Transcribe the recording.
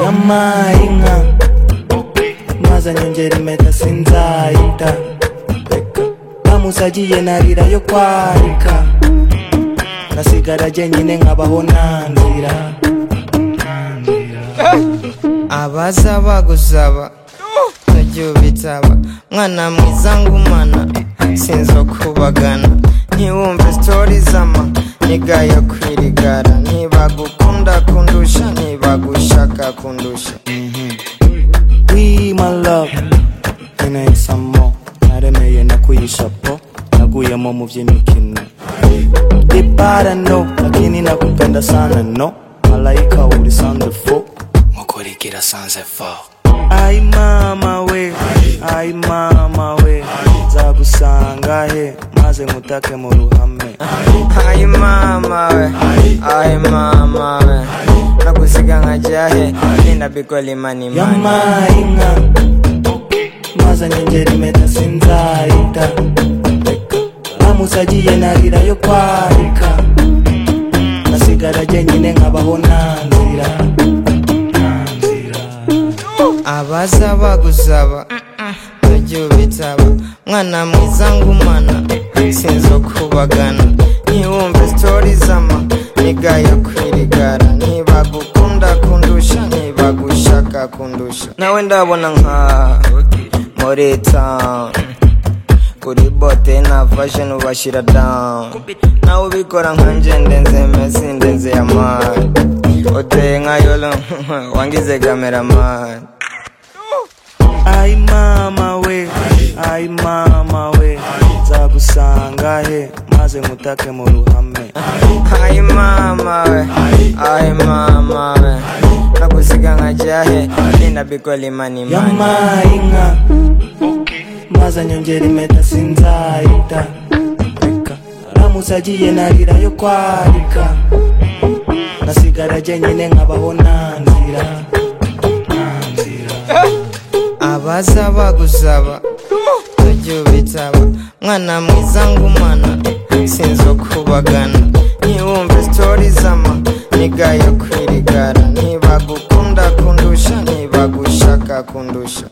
y'amayinka mwazanyongera impeta sinzayita bamusagiye narira yo kwarika nasigara jyenyine nkabaho nanzira abaza bagusaba utagira ubitaba mwana mwiza ngumana sinzo kubagana ntiwumve sitori z'ama niga yo kwirigara ntibagukunda kundusha ntibagushaka kundusha We my love Nene samo Naremeye no kuyishapo Naguyemo mu by'imikino Dipara no Lakini nakupenda sana no Malaika uri sanze fo Mukurikira sanze fo Ai mama we Ai mama we Nzagusanga he Maze nkutake mu ruhame ayi mama we ayi mama we nagusiga nkajya he genda bikora imanimani y'amainka mazanye ngera impeta sinzayita bamusagiye narira yo kwarika nasigara jyenyine nkabaho nanzira abaza bagusaba utagira ubitaba mwana mwiza ngumana sinzo kubagana ntiwumve sitori z'ama niga yo kwirigara ntibagukunda kundusha ntibagushaka kundusha nawe ndabona nka muri town kuri bote na fashion ubashyira down nawe ubikora nkanje ndenze mesi ndenze ya mani uteye nka yolo wangize kameramani ai mama we ai mama we nzagusanga he maze nkutake mu ruhame ayi mama we ayi mama we nagusiga nkajya he genda bikora imanimani y'amainka maze anyongera impeta sinzayita ramusagiye narira yo kwarika nasigara jyenyine nkabaho nanzira abaza bagusaba utagira ubitaba mwana mwiza ngumana sinzo kubagana ntiwumve sitori z'ama niga yo kwirigara ntibagukunda kundusha ntibagushaka kundusha